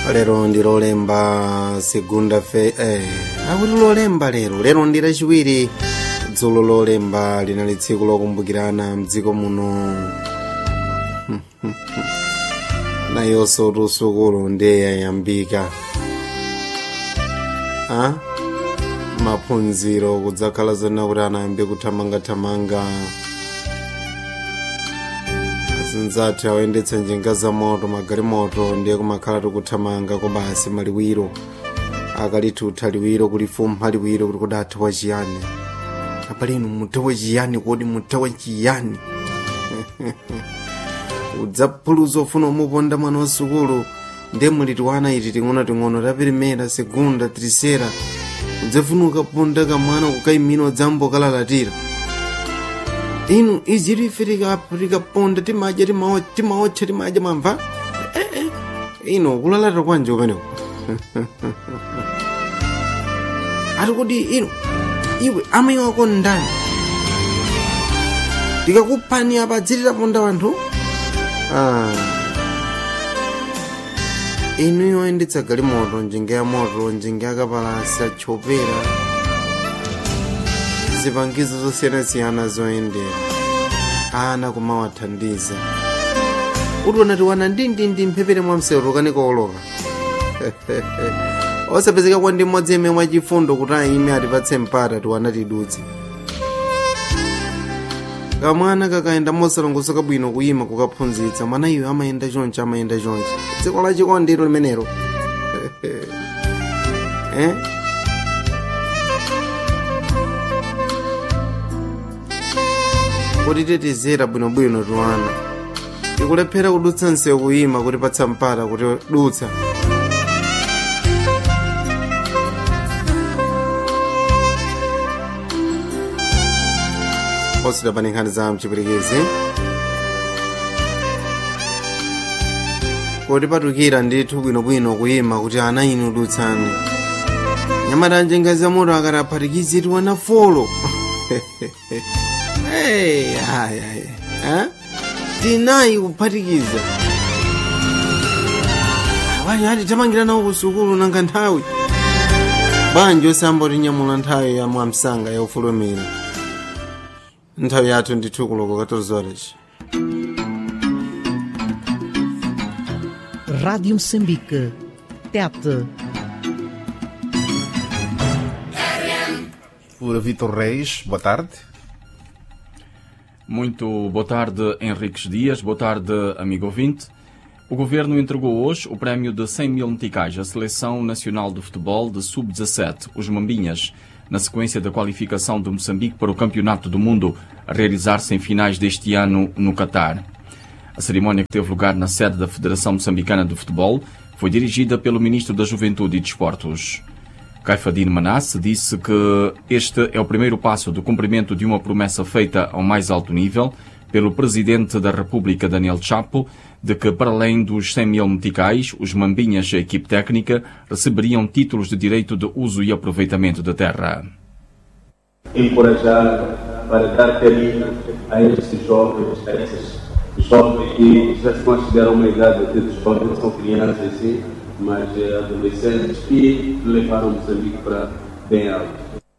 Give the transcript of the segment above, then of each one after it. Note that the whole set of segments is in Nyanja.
lero ndi lolemba segunda fe eh, akuti lolemba lero lero ndi lachiwiri dzulo lolemba linali tsiku lokumbukirana mdziko muno nayonso tusukulu ndiye yayambika a maphunziro kudzakhala zona kuti anayambe kuthamangathamanga zinzathu awayendetsa njinga za moto magalimoto ndiye kumakhala tikuthamanga kobasi maliwiro akalitutha liwiro kulifumpha liwiro kuti kudathawa chiyani apalinu muthawa chiyani kodi muthawa chiyani udzaphuluza ofuna umuponda mwana wa sukulu ndiye muliti wana iti ting'ono-ting'ono tapirimera segunda trisera udzafuna ukaponda kamwana kukaimina udzambokalalatira inu izi life likaponda timadya timaotcha timadya mamva eh, eh. ino kulalata kwanje kumeneko ati kuti ino iwe amayi wako ndani tikakuphani apa dzilitaponda wanthu ah. inu yoyendetsa galimoto njinga ya moto njinga yakapalasa chopera zipangizo zosiyanasiyana zoyendera ana kumawathandiza utiona tiwana ndindindi mphepere mwa msewu tukani kooloka osapezeka kwa ndi mmodzi yemwe mwachifundo kuti ayime atipatse mpata tiwana tidutse kamwana kakayenda mosalongosoka bwino kuyima kukaphunzitsa mwana iwe amayenda chonchi amayenda chonchi dziko la chikondiro limenelo eh? kuti tetezera bwinobwino tiwana tikulephera kudutsa msewu kuyima kuti patsa mpata kuti dutsa osida pani nkhani za mchipirikisi kuti patukira ndithu bwinobwino kuyima kuti ana inu dutsani nyamata njenga za moto akati aphatikizi tiwana folo Hey, ay, ay. Eh? tinayi kuphatikiza abanye ati tamangira nawo kusukulu nanga nthawi bwanji osamba tinyamula nthawi ya mwamsanga ya ufulumira nthawi yathu ndithu kuloko 14 horas Rádio Moçambique. Tete. Por Vitor Reis, boa tarde. Muito boa tarde, Henriques Dias. Boa tarde, amigo ouvinte. O Governo entregou hoje o prémio de 100 mil meticais à Seleção Nacional de Futebol de Sub-17, os Mambinhas, na sequência da qualificação de Moçambique para o Campeonato do Mundo, a realizar-se em finais deste ano no Catar. A cerimónia que teve lugar na sede da Federação Moçambicana de Futebol foi dirigida pelo Ministro da Juventude e Desportos. Caifadine Manasse disse que este é o primeiro passo do cumprimento de uma promessa feita ao mais alto nível pelo Presidente da República, Daniel Chapo, de que, para além dos 100 mil meticais, os mambinhas e a equipe técnica receberiam títulos de direito de uso e aproveitamento da terra. Encorajar para dar carinho a estes jovens, a esses jovens que já se consideram uma idade de jovens, são crianças sim, mas é, adolescentes que levaram Moçambique para bem alto.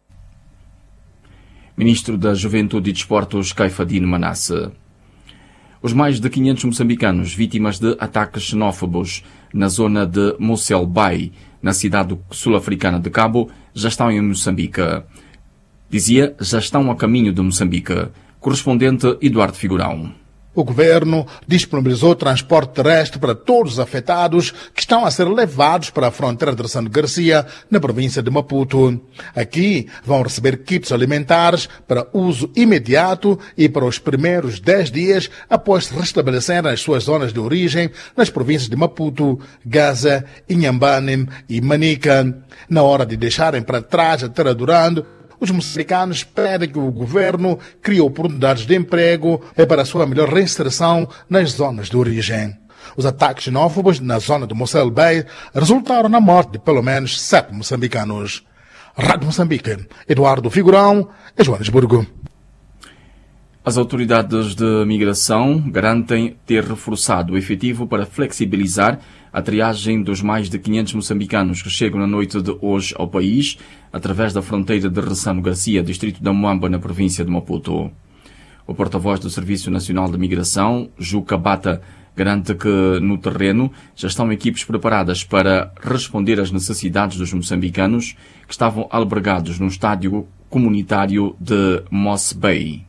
Ministro da Juventude e Desportos, Caifadine Manasse. Os mais de 500 moçambicanos vítimas de ataques xenófobos na zona de Mossel Bay, na cidade sul-africana de Cabo, já estão em Moçambique. Dizia, já estão a caminho de Moçambique. Correspondente Eduardo Figurão. O governo disponibilizou transporte terrestre para todos os afetados que estão a ser levados para a fronteira de São Garcia, na província de Maputo. Aqui vão receber kits alimentares para uso imediato e para os primeiros 10 dias após se restabelecerem as suas zonas de origem nas províncias de Maputo, Gaza, Inhambane e Manica. Na hora de deixarem para trás a terra durando, os moçambicanos pedem que o governo crie oportunidades de emprego para a sua melhor reinserção nas zonas de origem. Os ataques xenófobos na zona de Mossel Bay resultaram na morte de pelo menos sete moçambicanos. Rádio Moçambique, Eduardo Figurão, em Joanesburgo. As autoridades de migração garantem ter reforçado o efetivo para flexibilizar a triagem dos mais de 500 moçambicanos que chegam na noite de hoje ao país, através da fronteira de Ressano Garcia, distrito da Moamba, na província de Maputo. O porta-voz do Serviço Nacional de Migração, Juca Bata, garante que no terreno já estão equipes preparadas para responder às necessidades dos moçambicanos que estavam albergados no estádio comunitário de Moss Bay.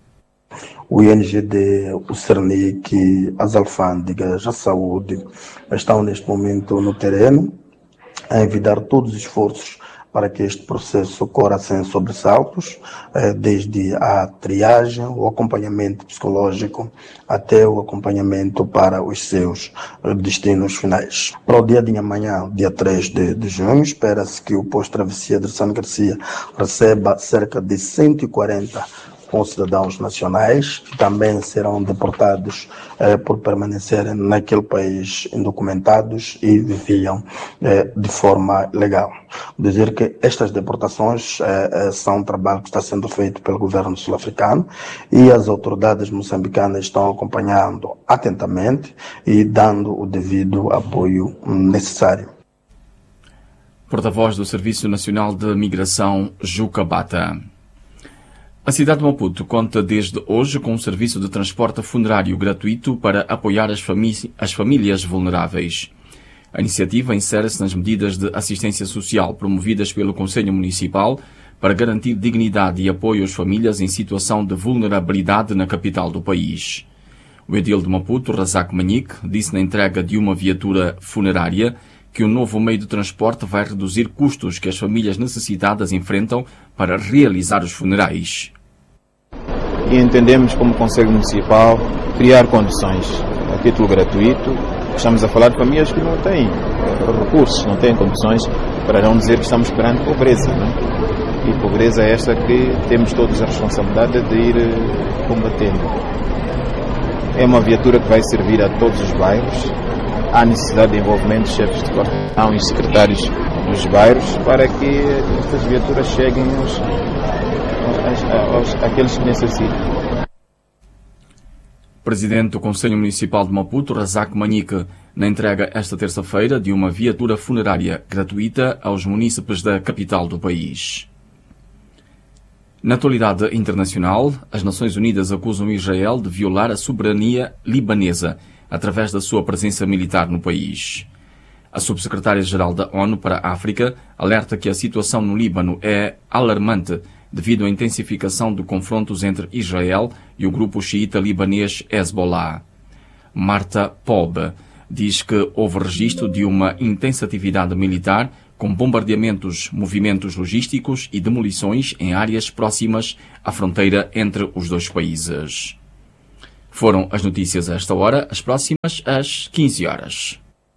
o INGD, o CERNIC, as alfândegas, a saúde, estão neste momento no terreno a envidar todos os esforços para que este processo ocorra sem sobressaltos, desde a triagem, o acompanhamento psicológico, até o acompanhamento para os seus destinos finais. Para o dia de amanhã, dia 3 de, de junho, espera-se que o posto travessia de São Garcia receba cerca de 140 com cidadãos nacionais que também serão deportados eh, por permanecerem naquele país indocumentados e viviam eh, de forma legal. Dizer que estas deportações eh, são um trabalho que está sendo feito pelo governo sul-africano e as autoridades moçambicanas estão acompanhando atentamente e dando o devido apoio necessário. Porta-voz do Serviço Nacional de Migração, Juca Bata. A cidade de Maputo conta desde hoje com um serviço de transporte funerário gratuito para apoiar as, as famílias vulneráveis. A iniciativa insere-se nas medidas de assistência social promovidas pelo Conselho Municipal para garantir dignidade e apoio às famílias em situação de vulnerabilidade na capital do país. O edil de Maputo, Razak Manique, disse na entrega de uma viatura funerária que o novo meio de transporte vai reduzir custos que as famílias necessitadas enfrentam para realizar os funerais. E entendemos como Conselho Municipal criar condições a título gratuito. Estamos a falar de famílias que não têm recursos, não têm condições, para não dizer que estamos perante pobreza. Não? E pobreza é esta que temos todos a responsabilidade de ir combatendo. É uma viatura que vai servir a todos os bairros, há necessidade de envolvimento de chefes de quarteirão e secretários dos bairros para que estas viaturas cheguem aos, aos, aos, àqueles que necessitam. Presidente do Conselho Municipal de Maputo, Razak Manique, na entrega esta terça-feira de uma viatura funerária gratuita aos munícipes da capital do país. Na atualidade internacional, as Nações Unidas acusam Israel de violar a soberania libanesa através da sua presença militar no país. A subsecretária-geral da ONU para a África alerta que a situação no Líbano é alarmante devido à intensificação de confrontos entre Israel e o grupo xiita libanês Hezbollah. Marta Pob diz que houve registro de uma intensa atividade militar com bombardeamentos, movimentos logísticos e demolições em áreas próximas à fronteira entre os dois países. Foram as notícias a esta hora, as próximas às 15 horas.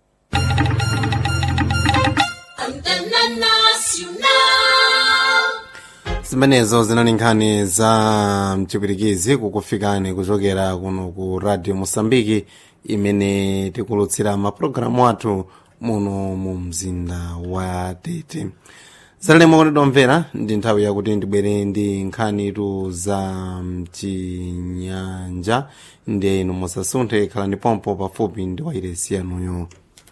zimenezo zinali nkhani za mchipwirikizi kukufikani kuchokera kuno ku radio mosambiki imene tikulutsira mapulogalamu athu muno mu mzinda wa tete zalemo kuti domvera ndi nthawi yakuti ndibwere ndi nkhanitu za mchinyanja ndi inu musasunthe khalani pompo pafupi ndi wairesi yanuyo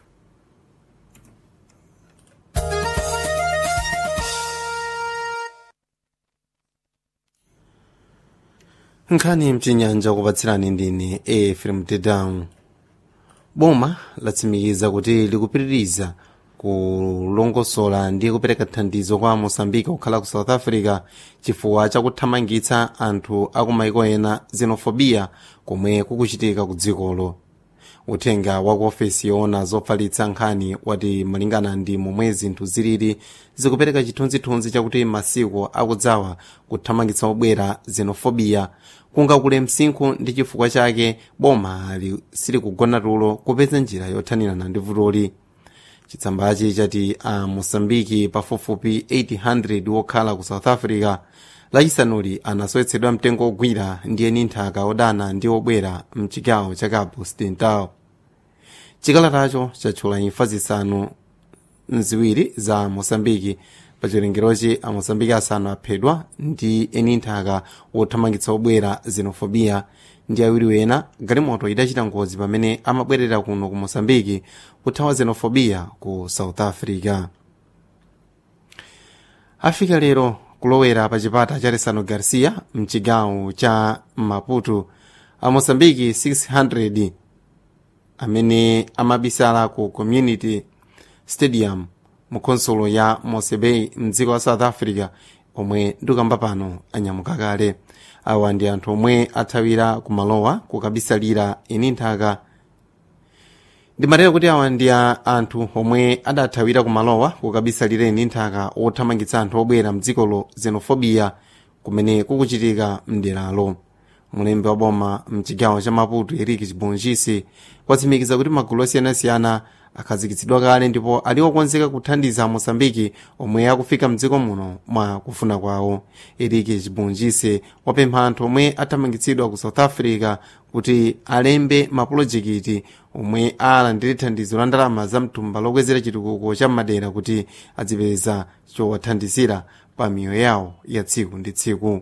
nkhani mchinyanja kupatsirani ndine efrem tedown boma latsimikiza kuti likupitiriza kulongosola ndi kupereka thandizo kwa mosambika kukhala ku south africa chifukwa chakuthamangitsa anthu akumaiko ena xenofobia komwe kukuchitika ku dzikolo uthenga wa ku ofesi yoona zofalitsa nkhani wati malingana ndi momwe zinthu zilili zikupereka chithunzithunzi chakuti masiku akudzawa kuthamangitsa obwera xenofobia kungakule msinkhu ndi chifukwa chake boma silikugona tulo kupeza njira yothanirana ndi vutoli chitsambachi chati a mosambiki pafupifupi 800 wokhala ku south africa lachisanuli anasowetsedwa mtengo ogwira ndi eni nthaka odana ndi obwera mchigawo cha cabo occidental chikalatacho chatchula imfa zisanu mziwiri za mosambiki pa chiwerengerochi amosambiki asanu aphedwa ndi eni nthaka wothamangitsa obwera xenofobia ndi awiri wena galimoto idachita ngozi pamene amabwerera kuno ku mosambiki kuthawa xenofobia ku south africa afika lero kulowera pa chipata cha resano garcia mchigawo cha maputo a mosambiki 600 amene amabisala ku community stadium mu konsolo ya mosebei mdziko la south africa omwe ndikamba pano anyamuka kale awa ndi anthu omwe athawira kumalowa kukabisalira eni nthaka ndimatera kuti awa ndi anthu omwe adathawira kumalowa kukabisalira eni nthaka othamangitsa anthu obwera mdzikolo xenofobia kumene kukuchitika mderalo mulembe wa boma mchigawo cha maputo eric chibonjisi kwatsimikiza kuti magulu osiyanasiyana akhazikitsidwa kale ndipo ali okonzeka kuthandiza mosambiki omwe akufika mdziko muno mwa kufuna kwawo eric chibonjisi wapempha anthu omwe athamangitsidwa ku south africa kuti alembe mapulojekiti omwe alandire thandizo la ndalama za mtumba lokwezera chitukuko cha madera kuti adzipeza chowathandizira pa miyoyo yawo ya tsiku ndi tsiku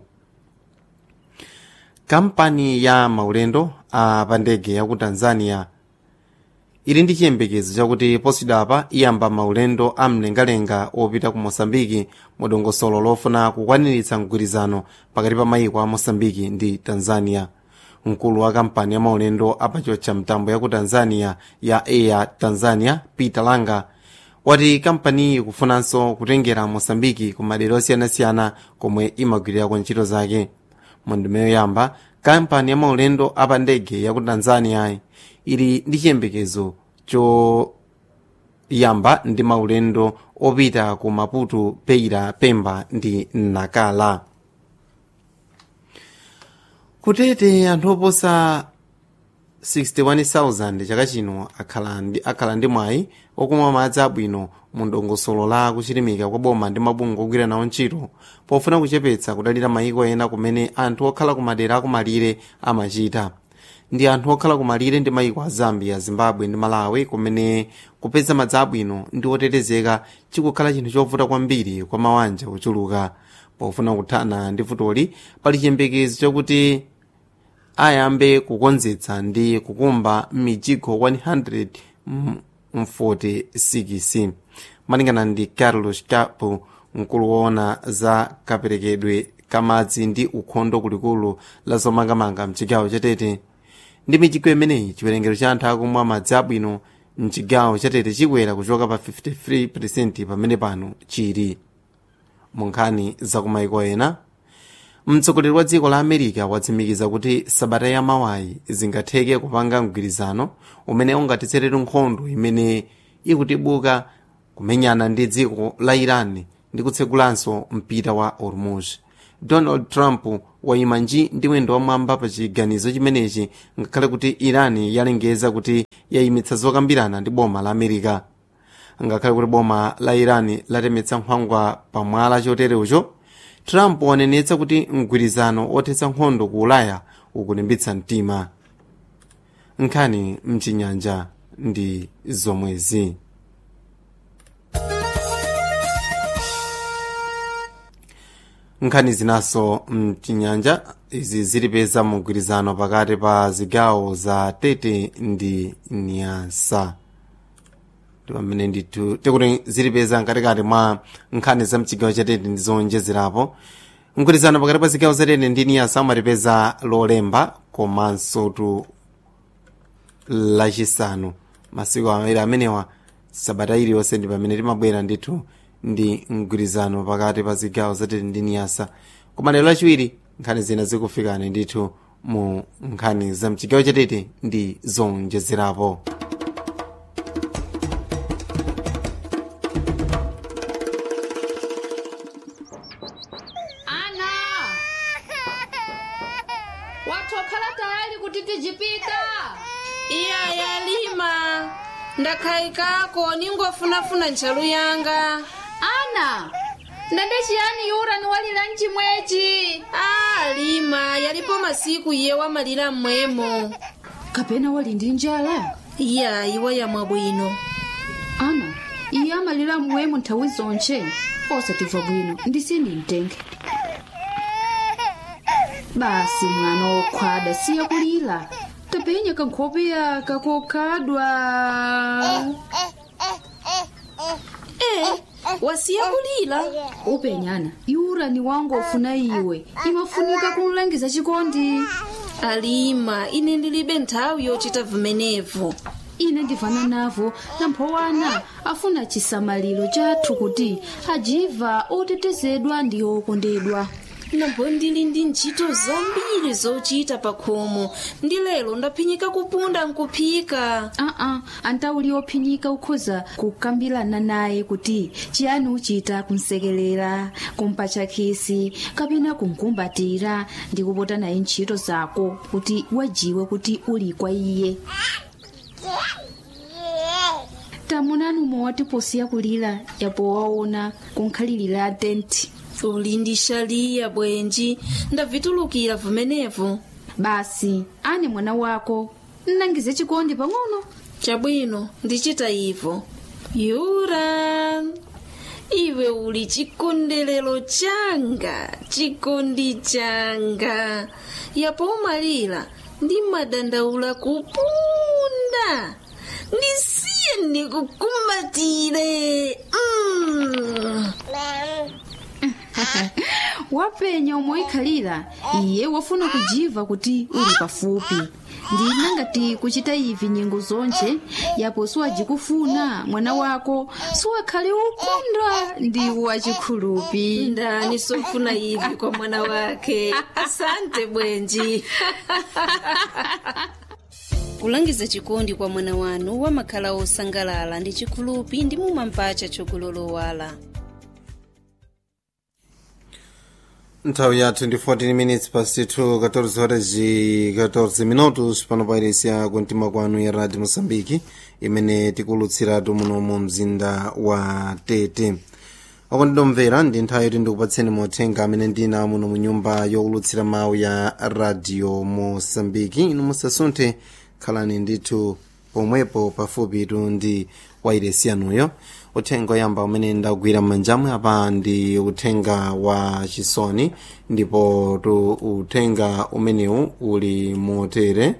kampani ya maulendo a pandege ya ku tanzania ili ndi chiyembekezo chakuti posidapa iyamba maulendo a mlengalenga opita ku mosambiki mu dongosolo lofuna kukwaniritsa mgwirizano pakati pa mayiko a mosambiki ndi tanzania mkulu wa kampani ya maulendo apachocha mtambo ya ku tanzania ya air tanzania peter langa wati kampani ikufunanso kutengera mosambiki ku madera osiyanasiyana komwe imagwirirako ntchito zake mu ndime yoyamba kampani ya maulendo apa ndege ya ku tanzania ili ndi chiyembekezo choyamba ndi maulendo opita ku maputo beira pemba ndi nakala kutete anthu oposa 61,000 chaka chino akhala ndi, akhala ndi mwayi okumwa madzi abwino mu ndongosolo la kuchilimika kwa boma ndi mabungwe ogwira nawo ntchito pofuna kuchepetsa kudalira mayiko ena kumene anthu okhala kumadera akumalire amachita ndi anthu okhala kumalire ndi mayiko a zambia zimbabwe ndi malawi kumene kupeza madzi abwino ndi otetezeka chikukhala chinthu chovuta kwambiri kwa mawanja ochuluka pofuna kuthana ndi futoli pali chiyembekezo chakuti ayambe kukonzetsa ndi kukumba mijigo 146 malingana ndi carlos capo mkulu woona za kaperekedwe kamadzi ndi ukhondo kulikulu la zomangamanga mchigawo chatete ndi mijigo imeneyi chiwerengero cha anthu akumwa madzi abwino mchigawo chatete chikwera kuchoka pa 53 pamene pano chili mu nkhani zakumayiko ena mtsogoleri wa dziko la america watsimikiza kuti sabata ya mawayi zingatheke kupanga mgwirizano umene ungatitserere nkhondo imene ikutibuka kumenyana ndi dziko la iran ndi kutsegulanso mpita wa hormuz donald trump wayima nji ndi mwendo wamwamba pa chiganizo chimenechi ngakhale kuti iran yalengeza kuti yayimitsa zokambirana ndi boma la america ngakhale kuti boma la iran latemetsa nkhwangwa pamwala chotereucho trump wanenetsa kuti mgwirizano othetsa nkhondo ku ulaya ukulimbitsa mtima nkhani mchinyanja ndi zomwezi nkhani zinaso mchinyanja izi zilipeza mgwirizano pakati pa zigawo za tete ndi nyasa pamene ndithu tikuti zilipeza mkatikati mwa nkhani za mchigawo cha tete ndi zowonjezerapo mgwirizano pakati pa zigawo za tete ndi niyasa umatipeza lolemba komanso tu lachisanu masiku awiri amenewa sabata iliyonse ndi pamene timabwera ndithu ndi mgwirizano pakati pa zigawo za tete ndi niyasa koma lero lachiwiri nkhani zina zikufikani ndithu mu nkhani za mchigawo cha tete ndi zowonjezerapo ana watokhala tayali kuti tijipita iya yalima ndakhayikako ningofunafuna ntchalu yanga ana ndende chiyani yura ni walira mchimwechi a lima yalipo masiku iye wamalira mmwemo kapena wali ndi njala iya iwe yamwa bwino ana iye amalira mmwemo nthawi zonche osatimva bwino ndisiye ndimtenge basi mwana wokhwada siya kulira tapenya kankhope yaka kokhadwa e wasiya kulira upenyana yurani wangu ofuna iwe imafunika kumlangiza chikondi alima ine ndilibe nthawi yochita vimenevo ine ndivana navo namphowana afuna chisamaliro chathu kuti ajiva otetezedwa ndi okondedwa nambo ndili ndi ntchito zambiri zochita pa khomo ndi lero ndaphinyika kupunda nkuphika aa antauli ophinyika ukhoza kukambirana naye kuti chiyani uchita kumsekelera kumpatcha khisi kapena kumkumbatira ndi kupota naye ntchito zako kuti wajiwe kuti uli kwa iye tamunani umwe posiya kulira yapo waona kunkhalirira tenti uli ndi shaliya bwenji ndavitulukira vimenevo basi ane mwana wako nnangize chikondi pang'ono chabwino ndichita ivo yura iwe uli chikondelero changa chikondi changa yapo umalira ndi madandaula kupunda ndisiye ndikukumbatire mm. wapenya omwe ikhalira iye wafuna kujiva kuti uli pafupi ndina ngati kuchita ivi nyengo zonje yapo siwajikufuna mwana wako siwakhale ukondwa ndi wachikhulupi ndani sofuna ivi kwa mwana wake asante bwenji kulangiza chikondi kwa mwana wanu wamakhala osangalala ndi chikhulupi ndi mumampacha chokulolowala nthawi yathu ndi 14 minutes past 2 14 horas e 14 minutos pano pairesiya kuntima kwanu ya radio moçambique imene tikulutsiratu muno mu mzinda wa tete oko ndidomvera ndi nthawi yoti ndikupatseni mothenga amene ndina muno mu nyumba yokulutsira mawu ya radio moçambique inu musasunthe khalani ndithu pomwepo pafupitu ndi wairesi yanuyo uthenga oyamba umene ndagwira m'manjamu apa ndi uthenga wa chisoni ndipo tu uthenga umenewu uli motere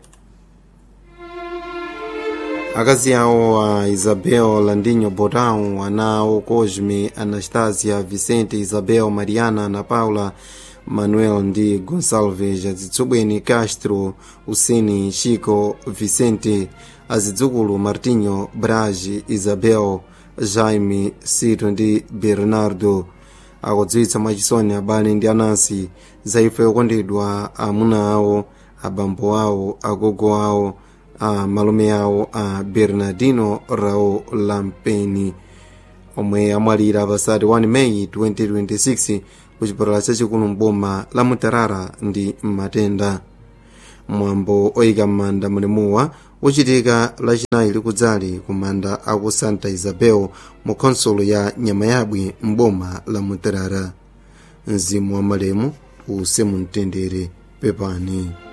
akazi awo a isabel landinho botão ana awo cosme anastasia vicente isabel mariana ana paula manuel ndi gonçalves azitsubweni castro usini chico vicente azidzukulu martinho brage isabel jaime sito ndi bernardo akudziwitsa mwachisoni abale ndi anansi za imfa yokondedwa amuna awo abambo awo agogo awo a malume awo a bernardino rao lampeni omwe amwalira pasati 1 meyi 2026 kuchipatala chachikulu mboma la mutarara ndi matenda mwambo oyika m'manda mulemuwa uchitika lachinayi likudzali ku manda aku santa isabel mu khonsolo ya nyamayabwe mboma la mutarara mzimu wa malemu use mumtendere pepani